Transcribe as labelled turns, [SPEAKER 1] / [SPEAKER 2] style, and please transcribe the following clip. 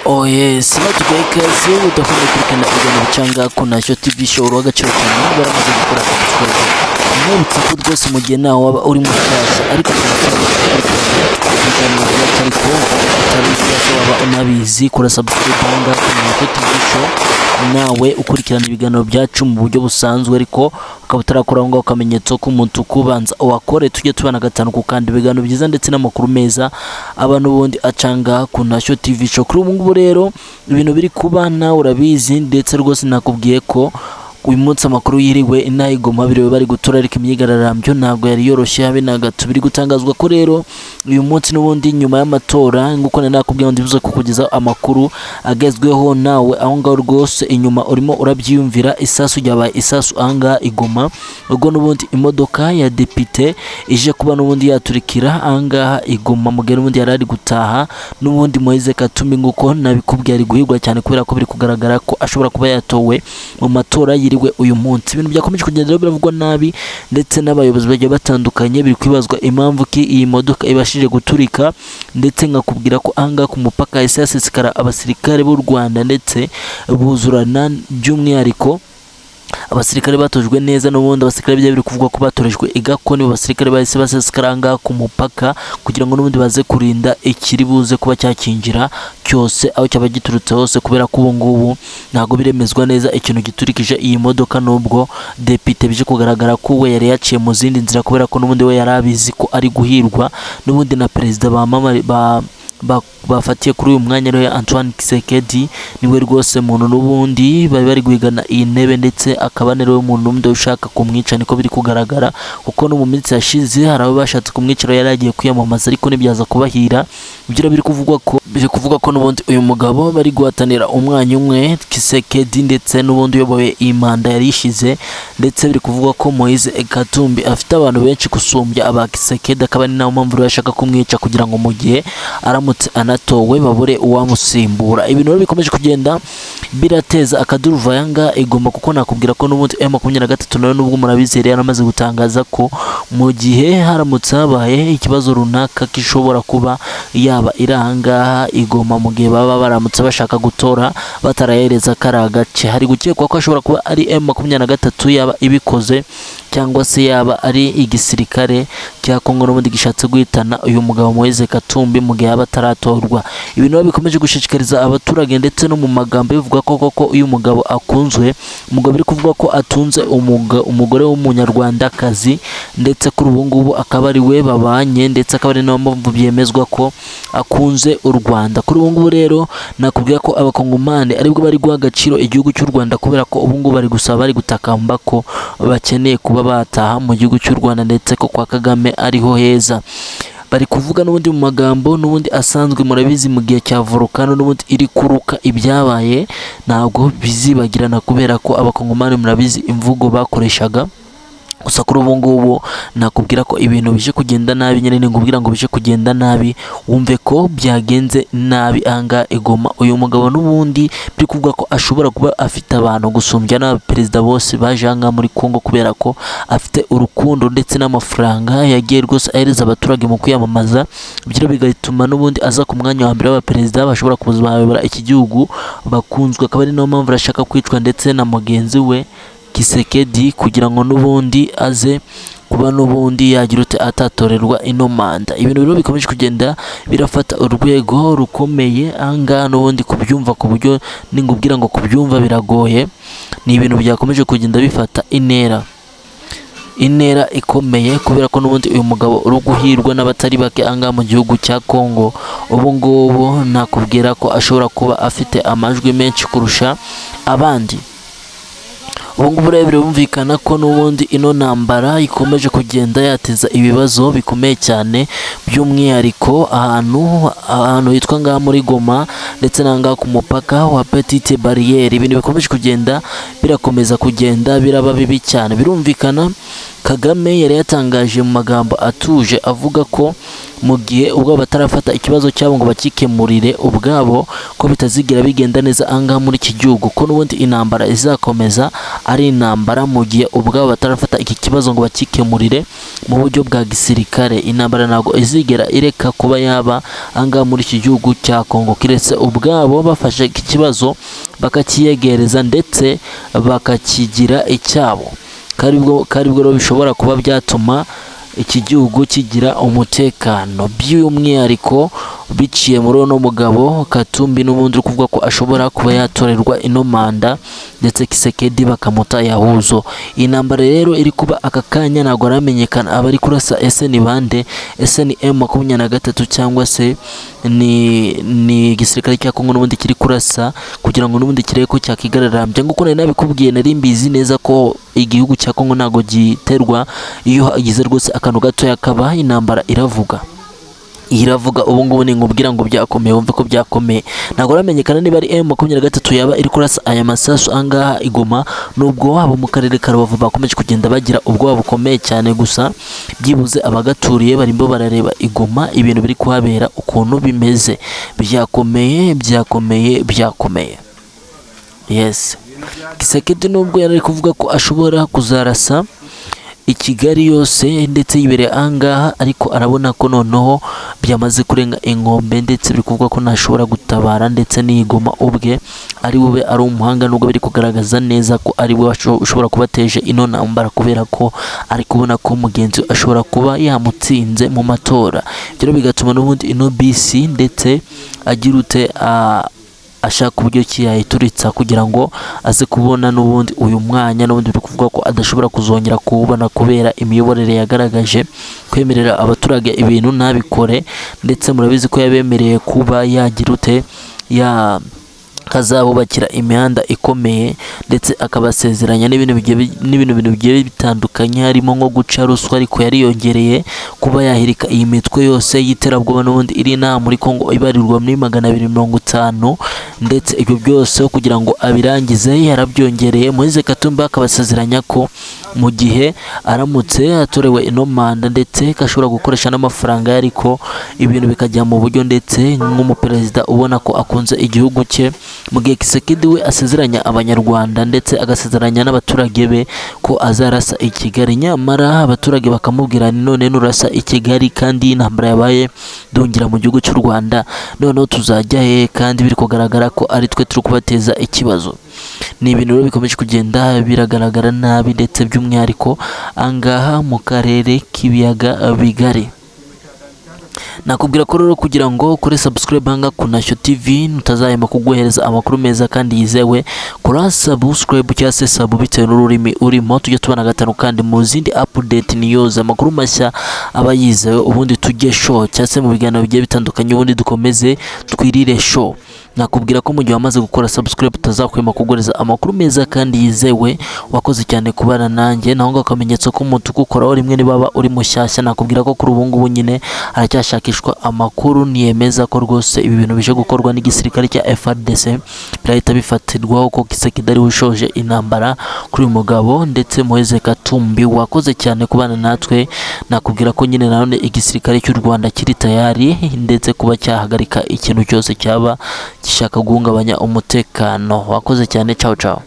[SPEAKER 1] Oye, sinati bakers yewe udakunda kurikana ibiganiro cyangwa kuna Show TV show uruha agaciro cyane baramaze gukora akazi kose mwibutse ko rwose mu gihe nawe waba uri mushyashya ariko ibiganiro byacu ariko utari mushyashya waba unabizi kora subscribe aha ngaha kuna Show TV show nawe ukurikirana ibiganiro byacu mu buryo busanzwe ariko ukaba utarakora aho ngaho akamenyetso k'umutuku banza wakore tujye tubana gatanu ku kandi ibiganiro byiza ndetse n'amakuru meza abantu bundi acanga ku ntashyo TV show kuri ubu ngubu rero ibintu biri kuba nawe urabizi ndetse rwose nakubwiye ko uyu munsi amakuru yiriwe intayigoma biriwe bari gutura ariko imyigararambyo ntabwo yari yoroshye habe na gato biri gutangazwa ko rero uyu munsi n'ubundi nyuma y'amatora nk'uko nari nakubwiye ngo ndibuze kukugezaho amakuru agezweho nawe aho ngaho rwose inyuma urimo urabyiyumvira isasu ryabaye isasu aha ngaha igoma ubwo n'ubundi imodoka ya depite ije kuba n'ubundi yaturikira aha ngaha igoma mugari n'ubundi yari ari gutaha n'ubundi Moise Katumbi nk'uko nabikubwiye ari guhirwa cyane kubera ko biri kugaragara ko ashobora kuba yatowe mu matora yiri yiriwe uyu munsi ibintu byakomeje kugenda biravugwa nabi ndetse n'abayobozi bagiye batandukanye biri kwibazwa impamvu ki iyi modoka ibashije guturika ndetse nkakubwira ko ahangaha ku mupaka hahise hasesekara abasirikare b'u Rwanda ndetse buzurana by'umwihariko abasirikare batojwe neza n'ubundi abasirikare byari biri kuvugwa ko batorejwe igako nibo basirikare bahise baseskaranga ku mupaka kugira ngo n'ubundi baze kurinda ikiri buze kuba cyakinjira cyose aho cyaba giturutse hose kubera ko ubu ngubu ntabwo biremezwa neza ikintu giturikije iyi modoka n'ubwo depite bije kugaragara ko we yari yaciye mu zindi nzira kubera ko n'ubundi we yari abizi ko ari guhirwa n'ubundi na perezida bamamare ba bafatiye kuri uyu mwanya rero Antoine Kisekedi niwe rwose muntu n'ubundi bari bari guhigana iyi ntebe ndetse akaba rero umuntu n'umwe ushaka kumwica niko biri kugaragara kuko no mu minsi yashize hari abo bashatse kumwica yari agiye kwiyamamaza ariko ntibyaza kubahira ibyo biri kuvugwa ko biri kuvugwa ko n'ubundi uyu mugabo bari guhatanira umwanya umwe Kisekedi ndetse n'ubundi uyoboye iyi manda yari ishize ndetse biri kuvugwa ko Moise Katumbi afite abantu benshi gusumbya aba Kisekedi akaba ari nayo mpamvu rero ashaka kumwica kugira ngo mu gihe aramu anatowe babure uwamusimbura ibintu rero bikomeje kugenda birateza akaduruva yanga igomba kuko nakubwira ko n'ubundi M makumyabiri na gatatu nawe nubwo murabizere yaramaze gutangaza ko mu gihe haramutse habaye ikibazo runaka gishobora kuba yaba iri ahangaha igoma mu gihe baba baramutse bashaka gutora batarahereza kariya gace hari gukekwa ko ashobora kuba ari M makumyabiri na gatatu yaba ibikoze cyangwa se yaba ari igisirikare cya Kongo n'ubundi gishatse guhitana uyu mugabo Moise Katumbi mu gihe yaba ataratorwa ibintu bikomeje gushishikariza abaturage ndetse no mu magambo bivuga ko koko uyu mugabo akunzwe umugabo uri kuvuga ko atunze umugore w'umunyarwandakazi ndetse kuri ubu ngubu akaba ari we babanye ndetse akaba ari nayo mpamvu byemezwa ko akunze u Rwanda kuri ubu ngubu rero nakubwira ko abakongomani aribwo bari guha agaciro igihugu cy'u Rwanda kubera ko ubu ngubu bari gusaba bari gutakamba ko bakeneye kuba bataha mu gihugu cy'u Rwanda ndetse ko kwa Kagame ariho heza bari kuvuga n'ubundi mu magambo n'ubundi asanzwe murabizi mu gihe cya volcano n'ubundi iri kuruka ibyabaye ntabwo bizibagirana kubera ko abakongomani murabizi imvugo bakoreshaga gusa kuri ubu ngubu nakubwira ko ibintu bije kugenda nabi nyine ngubwira ngo bije kugenda nabi wumve ko byagenze nabi anga igoma uyu mugabo n'ubundi biri kuvuga ko ashobora kuba afite abantu gusumbya n'abaperezida bose baje aha muri Kongo kubera ko afite urukundo ndetse n'amafaranga yagiye rwose ahereza abaturage mu kwiyamamaza ibyo bigatuma n'ubundi aza ku mwanya wa mbere w'abaperezida bashobora kuzayobora iki gihugu bakunzwe akaba ari nayo mpamvu arashaka kwicwa ndetse na mugenzi we kisekedi kugira ngo n'ubundi aze kuba n'ubundi yagira ute atatorerwa ino manda ibintu rero bikomeje kugenda birafata urwego rukomeye ahangaha n'ubundi kubyumva ku buryo ningubwira ngo kubyumva biragoye ni ibintu byakomeje kugenda bifata intera intera ikomeye kubera ko n'ubundi uyu mugabo uri guhirwa n'abatari bake angaha mu gihugu cya Kongo ubu ngubu nakubwira ko ashobora kuba afite amajwi menshi kurusha abandi ubungubu rero birumvikana ko n'ubundi ino ntambara ikomeje kugenda yateza ibibazo bikomeye cyane by'umwihariko ahantu ahantu hitwa ngaha muri goma ndetse n'ahangaha ku mupaka wa petite bariyeri ibintu bikomeje kugenda birakomeza kugenda biraba bibi cyane birumvikana kagame yari yatangaje mu magambo atuje avuga ko mu gihe ubwabo batarafata ikibazo cyabo ngo bakikemurire ubwabo ko bitazigera bigenda neza ahangaha muri iki gihugu ko n'ubundi intambara izakomeza ari intambara mu gihe ubwabo batarafata iki kibazo ngo bakikemurire mu buryo bwa gisirikare intambara ntabwo izigera ireka kuba yaba ahangaha muri iki gihugu cya Kongo kiretse ubwabo bafashe iki kibazo bakakiyegereza ndetse bakakigira icyabo kandi ubwo kandi ubwo rero bishobora kuba byatuma iki gihugu kigira umutekano by'umwihariko biciye muri uno mugabo Katumbi n'ubundi uri kuvuga ko ashobora kuba yatorerwa ino manda ndetse Kisekedi bakamuta yahuzo iyi ntambara rero iri kuba aka kanya ntabwo aramenyekana abari kurasa ese ni bande ese ni M makumyabiri na gatatu cyangwa se ni ni igisirikare cya Kongo n'ubundi kiri kurasa kugira ngo n'ubundi kirebe ko cyakigararambya nk'uko nari nabikubwiye nari mbizi neza ko igihugu cya Kongo ntabwo giterwa iyo hagize rwose akantu gatoya kabaha intambara iravuga iravuga ubu ngubu ni nkubwira ngo byakomeye wumve ko byakomeye ntabwo uramenyekana niba ari M makumyabiri na gatatu yaba iri kurasa aya masasu ahangaha igoma nubwo wabo mu karere ka Rubavu bakomeje kugenda bagira ubwoba bukomeye cyane gusa byibuze abagaturiye barimo barareba igoma ibintu biri kuhabera ukuntu bimeze byakomeye byakomeye byakomeye yes Kisekedi nubwo yari ari kuvuga ko ashobora kuzarasa i Kigali yose ndetse yibereye ahangaha ariko arabona ko noneho byamaze kurenga inkombe ndetse biri kuvuga ko ntashobora gutabara ndetse n'igoma ubwe ari bube ari umuhanga nubwo biri kugaragaza neza ko ari we washo- ushobora kubateje ino ntambara kubera ko ari kubona ko mugenzi we ashobora kuba yamutsinze mu matora ibyo rero bigatuma n'ubundi ino bisi ndetse agira ute ah, ashaka uburyo ki yayituritsa kugira ngo aze kubona n'ubundi uyu mwanya n'ubundi biri kuvuga ko adashobora kuzongera kuwubona kubera imiyoborere yagaragaje kwemerera abaturage ibintu ntabikore ndetse murabizi ko yabemereye kuba yagira ute ya kazabubakira imihanda ikomeye ndetse akabasezeranya n'ibintu bigiye bi- n'ibintu bintu bigiye bitandukanye harimo nko guca ruswa ariko yariyongereye kuba yahirika iyi mitwe yose y'iterabwoba n'ubundi iri inaha muri Kongo ibarirwa muri magana abiri mirongo itanu ndetse ibyo byose kugira ngo abirangize yarabyongereye Moise Katumba akabasezeranya ko mu gihe aramutse atorewe ino manda ndetse ko ashobora gukoresha n'amafaranga ye ariko ibintu bikajya mu buryo ndetse nk'umuperezida ubona ko akunze igihugu cye mu gihe Kisekedi we asezeranya abanyarwanda ndetse agasezeranya n'abaturage be ko azarasa i Kigali nyamara abaturage bakamubwira ni none nurasa i Kigali kandi iyi ntambara yabaye dongera mu gihugu cy'u Rwanda noneho tuzajya he kandi biri kugaragara ko ari twe turi kubateza ikibazo ni ibintu rero bikomeje kugenda biragaragara nabi ndetse by'umwihariko angaha mu karere k'ibiyaga bigari nakubwira ko rero kugira ngo ukore subscribe hanga kuna Shyo TV utazahema kuguhereza amakuru meza kandi yizewe kora subscribe cyangwa se sub bitewe n'ururimi urimo tujya tubana gatanu kandi mu zindi update news amakuru mashya aba yizewe ubundi tujye show cyangwa se mu biganiro bigiye bitandukanye ubundi dukomeze twirire show nakubwira ko mu gihe wamaze gukora subscribe utazahwema kuguhereza amakuru meza kandi yizewe wakoze cyane kubana nanjye naho ngo akamenyetso k'umutuku koraho rimwe nibaba uri mushyashya nakubwira ko kuri ubu ngubu nyine haracyashakishwa amakuru niyemeza ko rwose ibi bintu bije gukorwa n'igisirikare cya FRDC birahita bifatirwaho ko Kisekedi ari we ushoje intambara kuri uyu mugabo ndetse Moise Katumbi wakoze cyane kubana natwe nakubwira ko nyine nanone igisirikare cy'u Rwanda kiri tayari ndetse kuba cyahagarika ikintu cyose cyaba gishaka guhungabanya umutekano wakoze cyane ciao ciao